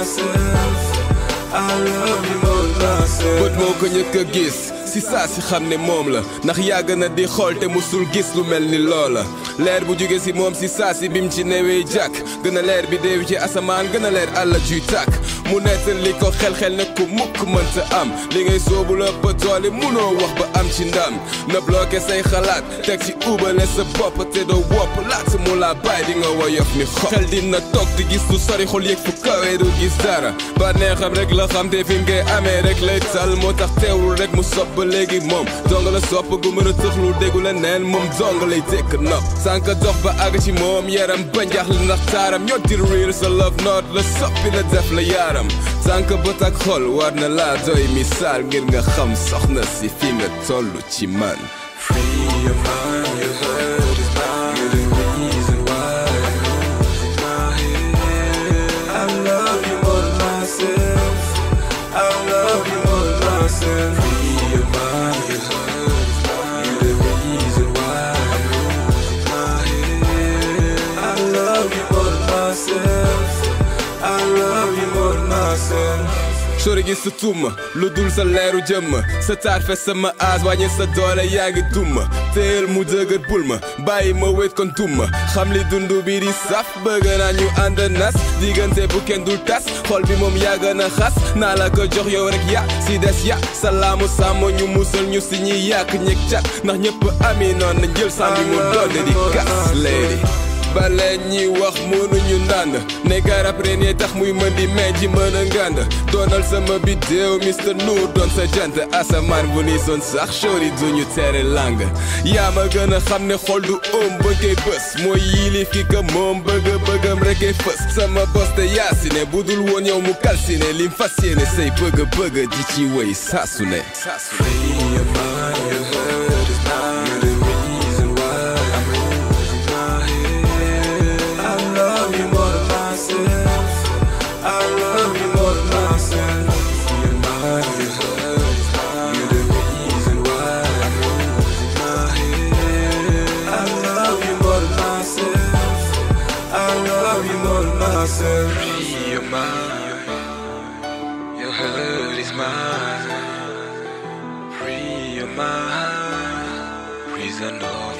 myself. I love you more than myself. bët moo ko ñëkk a gis si saa si xam ne moom la ndax yàgg na di xool te musul gis lu mel ni loola leer bu jóge si moom si saa si bim ci newee jàkk gën a leer bi déew ci asamaan gën a leer àlla juy tàkk mu nettal li ko xel-xel ne ku mukk mënta am li ngay soobu la ba doole munoo wax ba am ci ndam na bloqué say xalaat teg ci ubale sa bopp te doo wopp laat mu la bàyyi di nga woyof ni xob xel dina toog di gis lu sori xol yëg fu kawee du gis dara ba neexam rek la xam te fi mu koy amee rek lay tal moo tax teewul rek mu sopp ba léegi moom dong la sopp gu mën a tëx lu déggu la neen moom dong lay tekk nopp sànq dox ba àgg ci moom yaram ba njaaxle ndax taaram ñotti réer sa love note la soppi la def la yaaram sànq bët ak xol war na laa doy misaal ngir nga xam soxna si fi nga toll ci man Free your mind, your heart is mine. You're the reason why I'm losing my head. I love you more than myself. I love you more than myself. Free your mind, your heart is mine. You're the reason why I'm losing my head. I love you more than myself. I love you more than myself. sori gi sa tumma lu dul sa leeru jëmm sa taar fe sama aas wàññi sa doole yaa ngi tumma téel mu dëgër bul ma bàyyi ma wét kon tumma xam li dundu bi di saf bëgg naa ñu ànd nas diggante bu kenn dul tas xol bi moom yaa gën a xas naa la ko jox yow rek ya si des ya salaamu sàmm ñu musal ñu si ñuy yàq ñeg cat ndax ñëpp ami noon na jël sàmbi mu doon di gas lady bale ñi wax mënuñu ndànd ne garab reen yee tax muy mën di meñ ci mën a ngànd doonal sama bidéew Mr Nour doon sa jant asamaan bu ni son sax chori duñu tere lang yaa ma gën a xam ne xol du oom ba koy bës mooy yilif ki ka moom bëgg bëggam rek ay fës sama bos te yaasine bu dul woon yow mu kalsine lim fas yéene say bëgg bëgg di ci wéy saasu ne Free your mind, your heart is mine. You're the reason why I'm losing my head. I love you more than myself. I love you more than myself. Free your mind, your heart is mine. You're the reason why I'm losing my head. I love you more than myself. I love you more than myself. Free your mind, your heart is mine. Free your mind, prisoner.